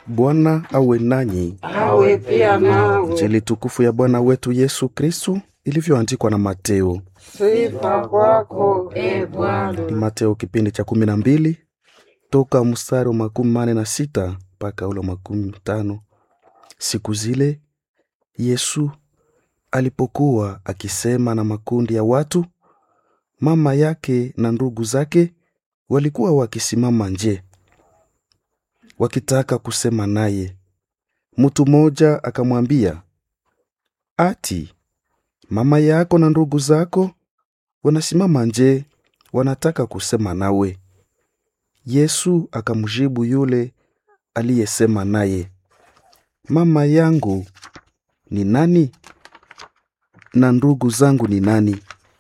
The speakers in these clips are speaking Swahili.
Bwana awe nanyi. awe pia nawe. Injili tukufu ya Bwana wetu Yesu Kristu ilivyoandikwa na Mateo. Sifa kwako e Bwana. Ni Mateo kipindi cha kumi na mbili toka mstari wa makumi mane na sita mpaka ule wa makumi tano. Siku zile Yesu alipokuwa akisema na makundi ya watu, mama yake na ndugu zake walikuwa wakisimama nje wakitaka kusema naye. Mtu mmoja akamwambia, ati mama yako na ndugu zako wanasimama nje, wanataka kusema nawe. Yesu akamjibu yule aliyesema naye, mama yangu ni nani na ndugu zangu ni nani?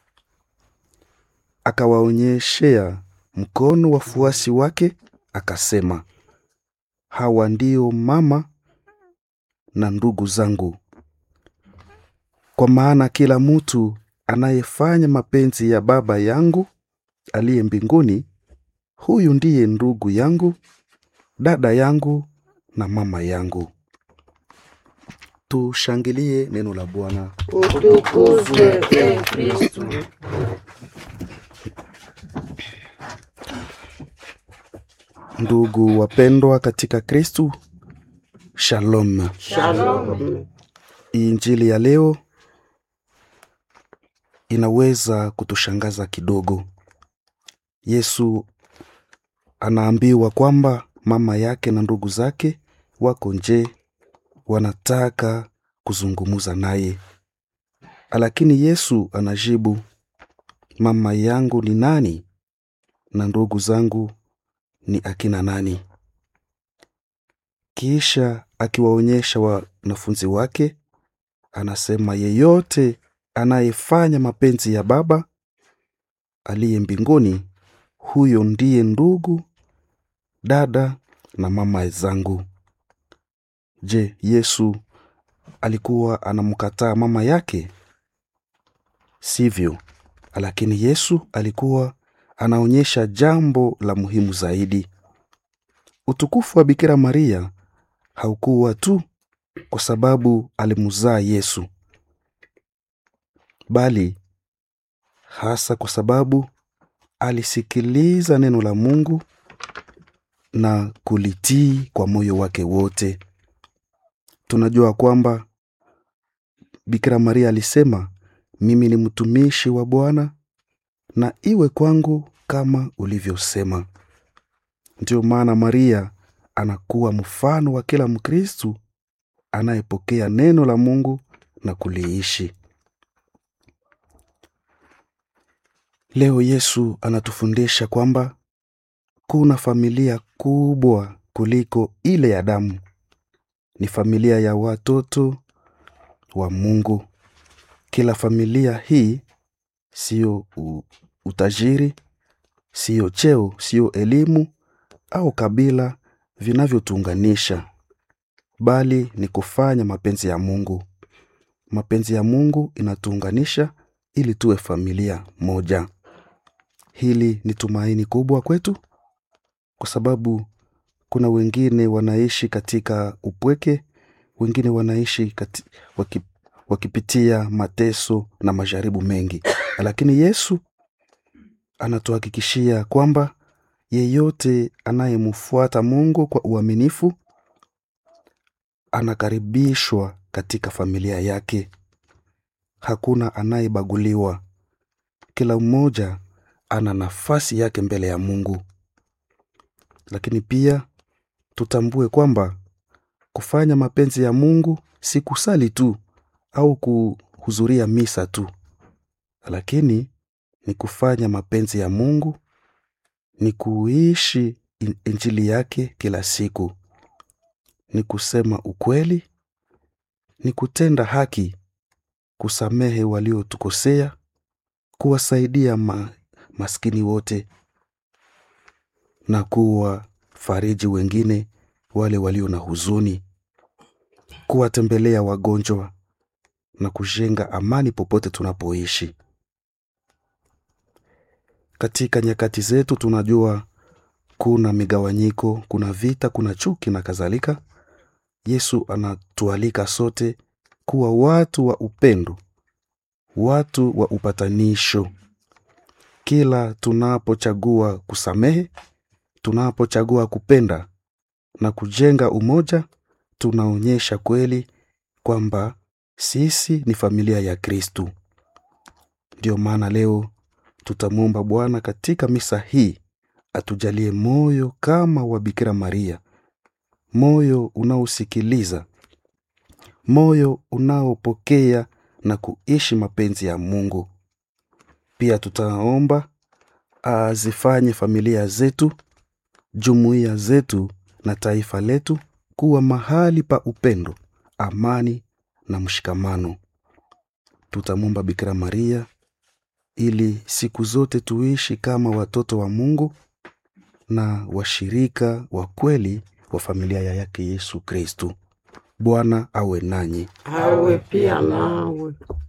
Akawaonyeshea mkono wafuasi wake, akasema, hawa ndio mama na ndugu zangu. Kwa maana kila mtu anayefanya mapenzi ya Baba yangu aliye mbinguni, huyu ndiye ndugu yangu, dada yangu na mama yangu. Tushangilie neno la Bwana. Utukuzwe e Kristu. Ndugu wapendwa katika Kristu, shalom. Shalom. Injili ya leo inaweza kutushangaza kidogo. Yesu anaambiwa kwamba mama yake na ndugu zake wako nje, wanataka kuzungumza naye, lakini Yesu anajibu, mama yangu ni nani na ndugu zangu ni akina nani? Kisha akiwaonyesha wanafunzi wake, anasema yeyote anayefanya mapenzi ya Baba aliye mbinguni, huyo ndiye ndugu, dada na mama zangu. Je, Yesu alikuwa anamkataa mama yake? Sivyo, lakini Yesu alikuwa anaonyesha jambo la muhimu zaidi. Utukufu wa Bikira Maria haukuwa tu kwa sababu alimzaa Yesu, bali hasa kwa sababu alisikiliza neno la Mungu na kulitii kwa moyo wake wote. Tunajua kwamba Bikira Maria alisema, mimi ni mtumishi wa Bwana na iwe kwangu kama ulivyosema. Ndiyo maana Maria anakuwa mfano wa kila Mkristu anayepokea neno la Mungu na kuliishi. Leo Yesu anatufundisha kwamba kuna familia kubwa kuliko ile ya damu. Ni familia ya watoto wa Mungu. Kila familia hii siyo u- utajiri, siyo cheo, siyo elimu au kabila vinavyotuunganisha, bali ni kufanya mapenzi ya Mungu. Mapenzi ya Mungu inatuunganisha ili tuwe familia moja. Hili ni tumaini kubwa kwetu, kwa sababu kuna wengine wanaishi katika upweke, wengine wanaishi kati, waki, wakipitia mateso na majaribu mengi, lakini Yesu anatuhakikishia kwamba yeyote anayemfuata Mungu kwa uaminifu anakaribishwa katika familia yake. Hakuna anayebaguliwa, kila mmoja ana nafasi yake mbele ya Mungu. Lakini pia tutambue kwamba kufanya mapenzi ya Mungu si kusali tu au kuhudhuria misa tu, lakini ni kufanya mapenzi ya Mungu, ni kuishi in- injili yake kila siku, ni kusema ukweli, ni kutenda haki, kusamehe waliotukosea, kuwasaidia ma, maskini wote na kuwa fariji wengine wale walio na huzuni, kuwatembelea wagonjwa na kujenga amani popote tunapoishi. Katika nyakati zetu tunajua kuna migawanyiko kuna vita kuna chuki na kadhalika yesu anatualika sote kuwa watu wa upendo watu wa upatanisho kila tunapochagua kusamehe tunapochagua kupenda na kujenga umoja tunaonyesha kweli kwamba sisi ni familia ya kristu ndiyo maana leo tutamwomba bwana katika misa hii atujalie moyo kama wa bikira maria moyo unaosikiliza moyo unaopokea na kuishi mapenzi ya mungu pia tutaomba azifanye familia zetu jumuiya zetu na taifa letu kuwa mahali pa upendo amani na mshikamano tutamwomba bikira maria ili siku zote tuishi kama watoto wa mungu na washirika wa kweli wa familia ya yake yesu kristu bwana awe nanyi awe pia nawe